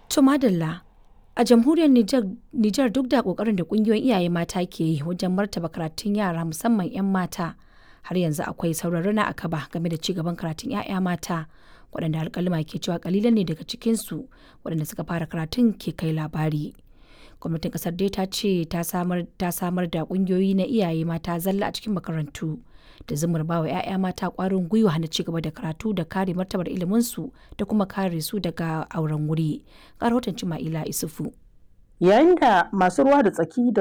To madalla a jamhuriyar Nijar duk da kokarin da kungiyoyin iyaye mata ke yi wajen martaba karatun yara musamman 'yan mata har yanzu akwai sauran a kaba game da cigaban karatun 'ya'ya mata waɗanda alƙalima ke cewa kalilan ne daga cikinsu waɗanda suka fara karatun ke kai labari. Gwamnatin ƙasar dai ta ce ta samar da ƙungiyoyi na iyaye mata zalla a cikin makarantu da zumar ba wa 'ya'ya mata ƙwarin gwiwa na cigaba da karatu da kare martabar iliminsu da kuma kare su daga auren wuri. Ga rahoton Cima'ila Isufu. Yayin da masu ruwa da tsaki da